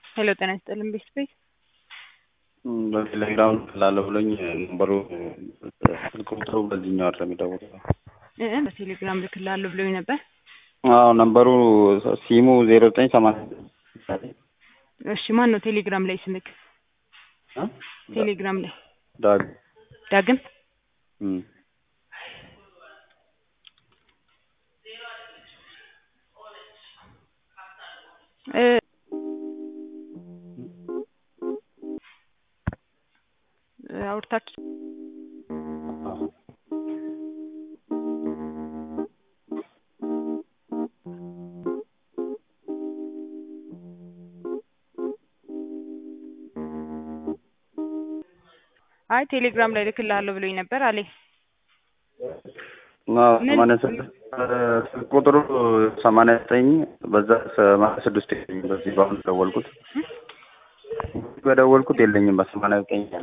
ሄሎ ጤና ይስጥልን ቤት ቤት በቴሌግራም ላለ ብሎኝ ነምበሩ ስልክ ቁጥሩ በዚህኛው አይደለም የሚደውለው። እ በቴሌግራም ልክልሃለሁ ብሎኝ ነበር። አዎ ነምበሩ ሲሙ ዜሮ ዘጠኝ ሰማንያ እሺ ማን ነው ቴሌግራም ላይ ስልክ? ቴሌግራም ላይ ዳግ ዳግም እም። እ አውርታችሁ አይ ቴሌግራም ላይ ልክልሃለሁ ብሎኝ ነበር አለኝ። አዎ ሰማንያ ስድስት ስልክ ቁጥሩ ሰማንያ ዘጠኝ በዛ ሰማንያ ስድስት የለኝም። በዚህ በአሁኑ ደወልኩት በደወልኩት የለኝም። በሰማንያ ዘጠኝ ያለ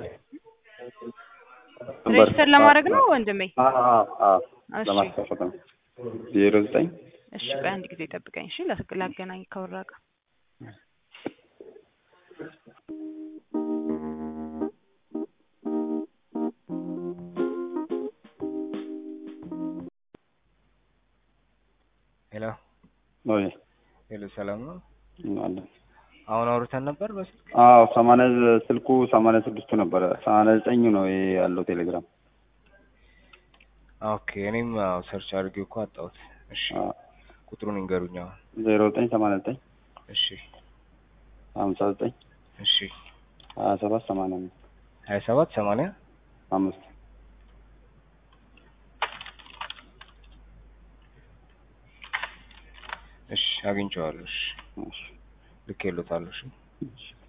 ሬጅስተር ለማድረግ ነው ወንድሜ? እሺ ለማስከፈት ነው። ዜሮ ዘጠኝ እሺ ቆይ አንድ ጊዜ ጠብቀኝ እሺ። ላስ- ላገናኝ ከወራ ጋር ሄሎ ወይ ሄሎ፣ ሰላም ነው? አለ አሁን አውርተን ነበር በስልክ። አዎ ሰማንያ ስልኩ ሰማንያ ስድስቱ ነበረ። ሰማንያ ዘጠኝ ነው ይሄ ያለው ቴሌግራም። ኦኬ እኔም አዎ ሰርች አድርጌ እኮ አጣሁት። እሺ አዎ ቁጥሩን ይንገሩኝ አሁን። ዜሮ ዘጠኝ ሰማንያ ዘጠኝ እሺ ሀምሳ ዘጠኝ እሺ ሀያ ሰባት ሰማንያ አምስት ሀያ ሰባት ሰማንያ አምስት እሺ አግኝቼዋለሁ። እሺ እሺ ልኬሎታለሁ። እሺ እሺ